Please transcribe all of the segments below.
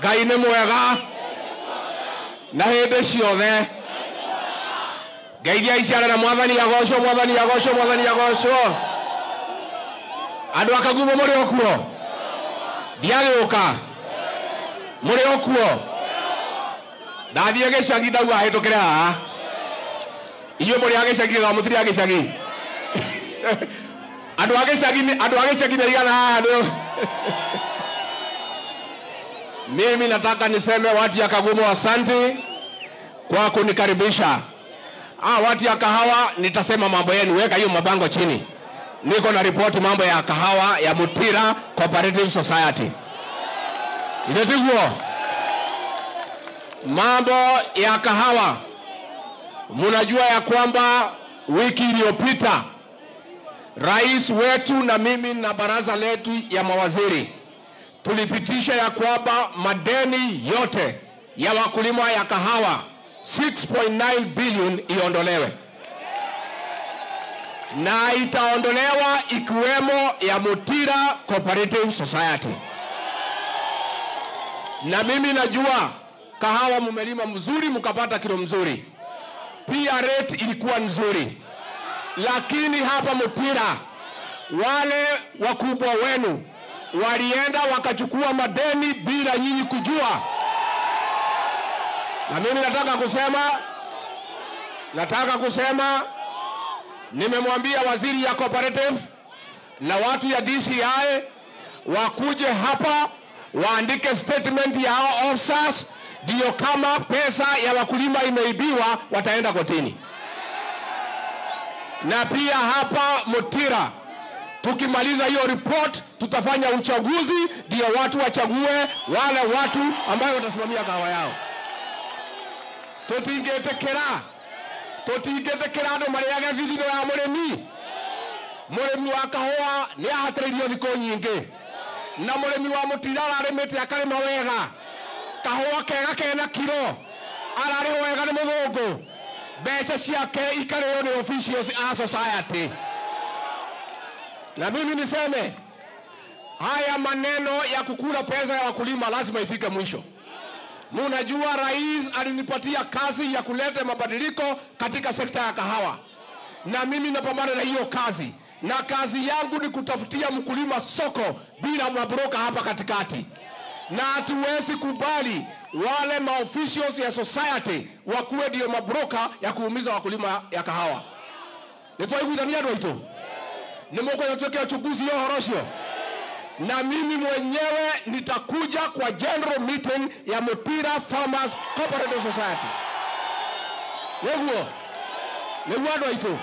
ngai nĩ mwega na hĩndĩ ciothe ngeithia iciarana mwathani agocwo mwathani agocwo mwathani agocwo andũ akagumo mũrĩ o kuo ndiagĩũka mũrĩ o kuo ndathiĩ gĩcagi ndauga hĩtũkĩre haha inyuĩ mũrĩ a gĩcagi ga mũtirĩ a gĩcagi andũ a gĩcagi nĩ- andũ a gĩcagi nĩ igana haha nĩ mimi nataka niseme watu ya Kagumo asante kwa kunikaribisha. Ah, watu ya kahawa nitasema mambo yenu, weka hiyo mabango chini. Niko na ripoti mambo ya kahawa ya Mutira Cooperative Society. Inatiguo mambo ya kahawa, munajua ya kwamba wiki iliyopita rais wetu na mimi na baraza letu ya mawaziri tulipitisha ya kwamba madeni yote ya wakulima ya kahawa 6.9 billion iondolewe na itaondolewa ikiwemo ya Mutira Cooperative Society. Na mimi najua kahawa mumelima mzuri, mkapata kilo mzuri, pia rate ilikuwa nzuri, lakini hapa Mutira wale wakubwa wenu walienda wakachukua madeni bila nyinyi kujua. Na mimi nataka kusema, nataka kusema, nimemwambia waziri ya cooperative na watu ya DCI wakuje hapa waandike statement ya hao officers, ndio kama pesa ya wakulima imeibiwa wataenda kotini. Na pia hapa Mutira tukimaliza hiyo report tutafanya uchaguzi ndio watu wachague wale watu ambayo watasimamia kahawa yao tutingetekera tutingetekera andu mariage thithino ya murimi murimi wa kahua ni ahatiriirio thikũ nyingĩ na murimi wa mutira ararimite akarima wega kahua kega kena kiro ararĩhwo wega nĩ mũthũngũ mbeca ciake ikarĩo nĩ officials a society na mimi niseme haya maneno ya kukula pesa ya wakulima lazima ifike mwisho. Munajua rais alinipatia kazi ya kuleta mabadiliko katika sekta ya kahawa, na mimi napambana na hiyo kazi, na kazi yangu ni kutafutia mkulima soko bila mabroka hapa katikati, na hatuwezi kubali wale maofficials ya society wakuwe ndio mabroka ya kuumiza wakulima ya kahawa. nitwaiguithania andũ aitũ nĩ mũkwenda tuweke uchunguzi hiyo horo ũcio na mimi mwenyewe nitakuja kwa general meeting ya Mutira Farmers Cooperative Society. Nĩguo nĩguo andũ aitũ,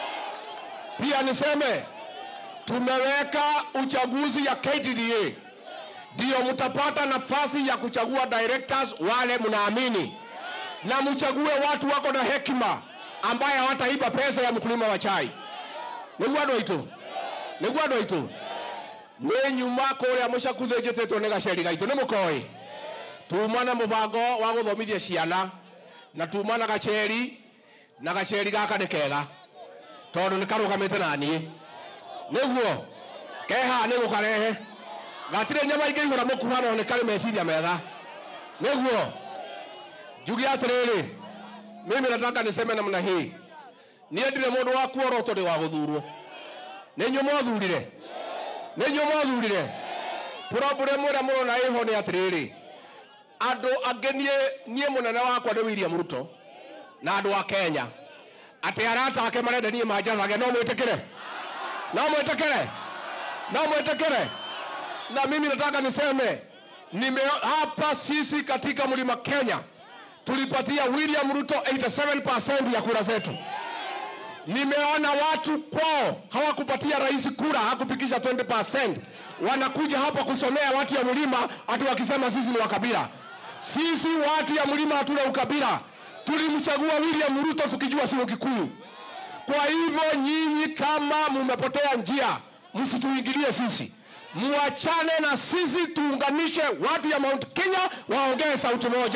pia niseme tumeweka uchaguzi ya KTDA, ndio mtapata nafasi ya kuchagua directors wale mnaamini, na mchague watu wako na hekima ambaye hawataiba pesa ya mkulima wa chai. Nĩguo andũ aitũ, nĩguo andũ aitũ nĩ nyuma kũrĩa mũcakuthe njĩtĩtwo nĩ gaceri gaitũ nĩ mũkoĩ tuma na mũbango wa gũthomithia ciana na tuma na gaceri na gaceri gaka nĩ kega tondũ nĩ karũgamĩte na niĩ nĩguo keha nĩ gũkarehe gatirĩ nyama ingĩ ihũra mũkuha no nĩ karĩ meciria mega nĩguo njuge atĩrĩrĩ mimi nataka niseme namna hii niĩ ndirĩ mũndũ wa kuorotwo ndĩ wa gũthurwo nĩ inyuĩ mwathurire nä inyuä mwathurire problem ä rä a må rona ä ho nä atä rä rä andå angä niä må nene wakwa nä william ruto na andå a kenya atä arata ake marenda niä manjathage no mwä tä kä re no mwä tä kä re no mwä tä kä re na mimi nataka niseme nime hapa sisi katika mlima kenya tulipatia william ruto 87 ya kura zetu nimeona watu kwao hawakupatia rais kura, hakupikisha 20%. Wanakuja hapa kusomea watu ya mlima ati wakisema sisi ni wakabila. Sisi watu ya mlima hatuna ukabila, tulimchagua William Ruto tukijua si Mkikuyu. Kwa hivyo nyinyi kama mumepotea njia, msituingilie sisi, muachane na sisi, tuunganishe watu ya Mount Kenya waongee sauti moja.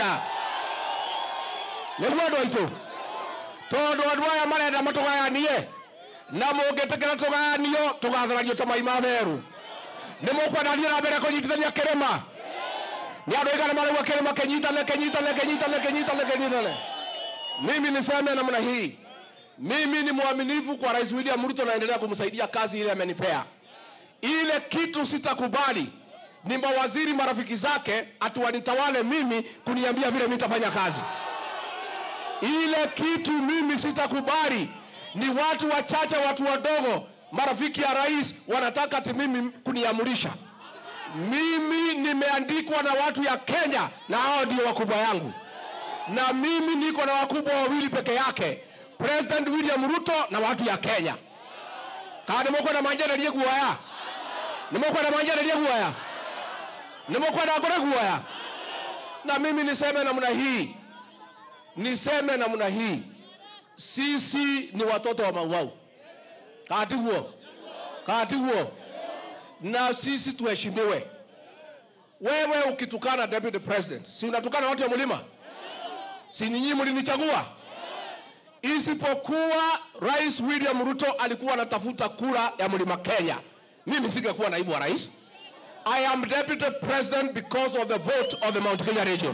Nĩguo andũ aitũ tondå andå aya marenda matågayanie na må ngä tä kä ra tå gayanio tå gatharanio ta mai ma therũ nä må kwenda thiä na mbere kå nyitithania kä rä ma nĩ andũ aigana marauga kĩrĩma kĩnyitane kĩnyitane kĩnyitane kĩnyitane kĩnyitane mimi niseme namna hii mimi ni mwaminifu kwa rais william ruto naendelea kumsaidia kazi ile amenipea ile kitu sitakubali ni mawaziri marafiki zake atuwanitawale mimi kuniambia vile mimi nitafanya kazi ile kitu mimi sitakubali ni watu wachache watu wadogo marafiki ya rais wanataka ati mimi kuniamurisha mimi nimeandikwa na watu ya kenya na hao ndio wakubwa yangu na mimi niko na wakubwa wawili peke yake president william ruto na watu ya kenya kaa nĩmũkwenda manjarerie guoya nĩmũkwenda manjarerie guoya nĩmũkwenda ngore guoya na mimi niseme namna hii niseme namna hii sisi ni watoto wa mauau katiguo katiguo na sisi tuheshimiwe wewe ukitukana deputy president si unatukana watu ya mlima si ninyi mlinichagua isipokuwa rais william ruto alikuwa anatafuta kura ya mlima kenya mimi singekuwa naibu wa rais i am deputy president because of the vote of the mount kenya region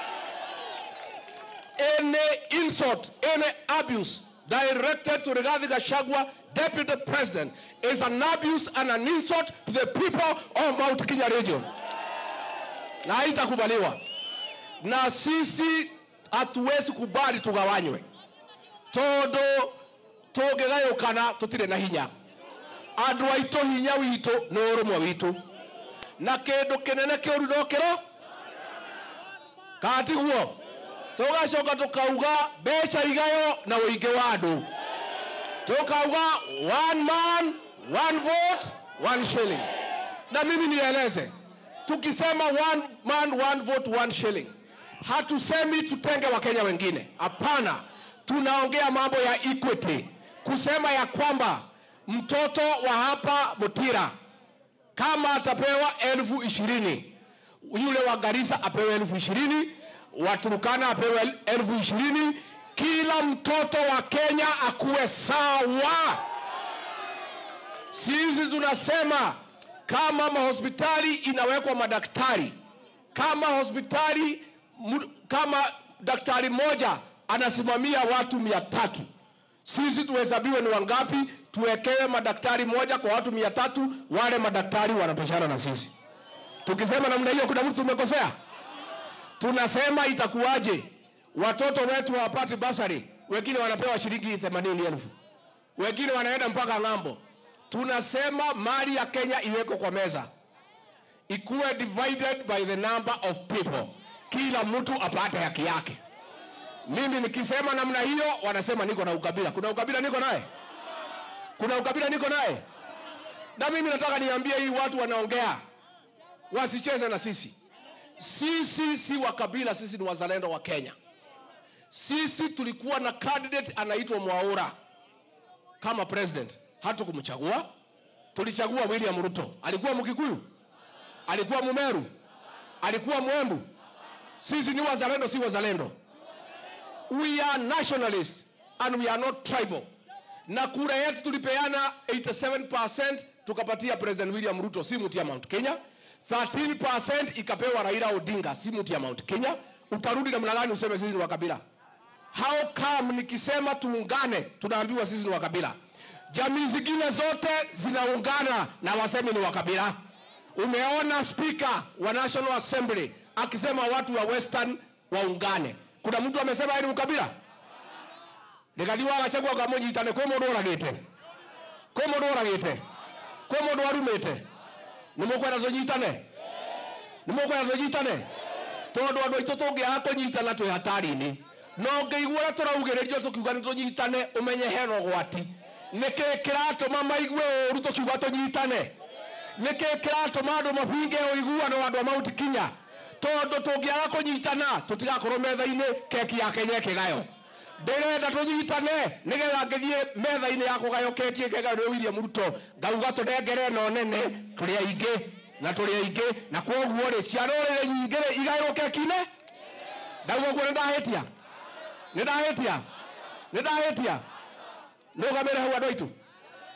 any insult any abuse directed to rigathi gachagua deputy president is an abuse and an insult to the people of mount kenya region na haitakubaliwa na sisi hatuwezi kubali tugawanywe tondu tungigayukana tutire na hinya andu aitu hinya witu ni urumwe witu na kindu kinene kiuru no kiro katiguo tugacoka tukauga mbeca igayo na uingi wa andu tukauga one man one vote one shilling na mimi nieleze tukisema one man one vote one shilling hatusemi tutenge wakenya wengine hapana tunaongea mambo ya equity kusema ya kwamba mtoto wa hapa mutira kama atapewa elfu ishirini yule wa garisa apewe elfu ishirini wa turukana apewe elfu ishirini kila mtoto wa kenya akuwe sawa sisi tunasema kama mahospitali inawekwa madaktari kama hospitali mu- kama daktari moja anasimamia watu mia tatu sisi tuhesabiwe ni wangapi tuwekewe madaktari moja kwa watu mia tatu wale madaktari wanatoshana na sisi tukisema namna hiyo kuna mtu tumekosea tunasema itakuwaje watoto wetu hawapati basari wengine wanapewa shilingi themanini elfu wengine wanaenda mpaka ng'ambo tunasema mali ya kenya iwekwe kwa meza ikuwe divided by the number of people kila mtu apate haki yake mimi nikisema namna hiyo wanasema niko na ukabila kuna ukabila niko naye kuna ukabila niko naye na mimi nataka niambie hii watu wanaongea wasicheze na sisi sisi si wa kabila sisi ni wazalendo wa kenya sisi tulikuwa na candidate anaitwa mwaura kama president hatukumchagua tulichagua william ruto alikuwa mkikuyu alikuwa mumeru alikuwa mwembu sisi ni wazalendo si wazalendo we are nationalist and we are not tribal na kura yetu tulipeana 87% tukapatia president william ruto si mtu ya mount kenya 13% ikapewa raila odinga si mtu ya mount kenya utarudi namna gani useme sisi ni wa kabila how come nikisema tuungane tunaambiwa sisi ni wa kabila jamii zingine zote zinaungana na wasemi ni wa kabila umeona spika wa national assembly akisema watu wa western waungane kuna mtu amesema yeye ni ukabila nikathiwa agacagwo ngamunyitane kwĩ mũndũ ũragĩte kwĩ mũndũ ũragĩte kwĩ mũndũ warumĩte nĩ mũkwenda tũnyitane nĩ mũkwenda tũnyitane tondũ andũ aitũ tũngĩaga kũnyitana twĩ hatari-inĩ no ngĩigua ũrĩa tũraugĩrĩrio tũkiuga nĩ tũnyitane ũmenye hena ũgwati nĩkĩ kĩratũma maigue ũũru tũkiuga tũnyitane nĩkĩ kĩratũma andũ mabinge ũiguano wa andũ a mauti kinya tondũ tũngĩaga kũnyitana tũtigakorwo metha-inĩ keki ya kenya ĩkĩgayo ndĩrenda tũnyitane nĩgetha ngĩthiĩ metha-inĩ ya kũgayo keki ĩkĩgayo nĩ william ruto ngauga tũnengere ĩno nene tũrĩ aingĩ na tũrĩ aingĩ na kwoguo rĩ cia rũrĩrĩ nyingĩ rĩ igaĩrwo keki-inĩ ndauga guo nĩ ndahĩtia nĩ ndahĩtia nĩ ndahĩtia nũgamĩre hau andũ aitũ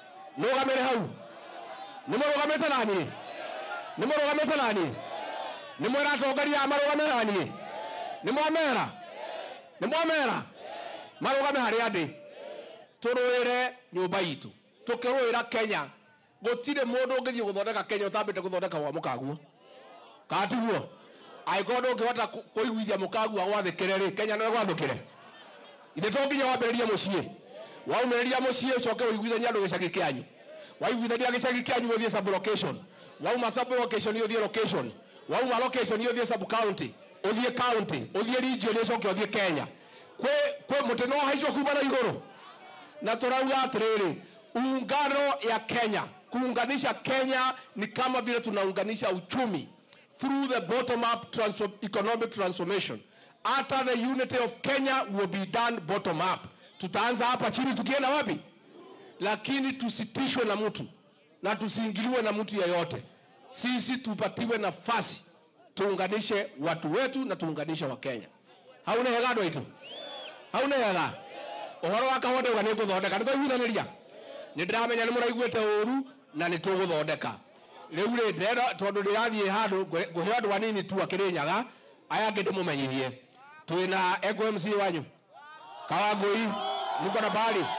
nũgamĩre hau nĩ mũrũgamĩte naniĩ nĩ mũrũgamĩte naniĩ nä mwera atongoria a marå naniä nä mwamera nä mwamera marå game harä a ndä tå rå ä re nyå mba itå tå kä rå ä ra kenya gå tirä må ndå å ngä thiä gå thondeka kenya å tambä te gå thondeka gwa må kaguo katiguo angä ndå ngä hota kå iguithia må kagua gwathä kä re rä kenya no gwathå kä re ithe to nginya wambä rä rie må ciä waumä rä ria må ciä å coke å iguithania andå gä cagä kä anyu waiguithania gä cagä kä anyu å thiä sublocation wauma sublocation å thiä location wauma location å thiä sub county å thiä county å thiä region å coke å thiä kenya kwä må tä no haicwo kuma na igå rå na turauga atiriri ungano ya Kenya kuunganisha Kenya ni kama vile tunaunganisha uchumi through the bottom up transform, economic transformation hata the unity of Kenya will be done bottom up tutaanza hapa chini tukienda wapi lakini tusitishwe na mtu na tusiingiliwe na mtu yeyote sisi tupatiwe nafasi tuunganishe watu wetu na tuunganishe wakenya hauna hega andå aitå hauna hega ũhoro wa kahonde uga nĩ ngũthondeka nĩ twaiguithanĩria nĩ ndĩramenya nĩ mũraiguĩte ũru na nĩ tũgũthondeka rĩu rĩ ndĩrenda tondũ ndĩrathiĩ handũ ngũhe andũ anini tu akĩrĩ nyaga aya angĩ ndĩmũmenyithie twĩna eco mc wanyu kawangũi niko na bali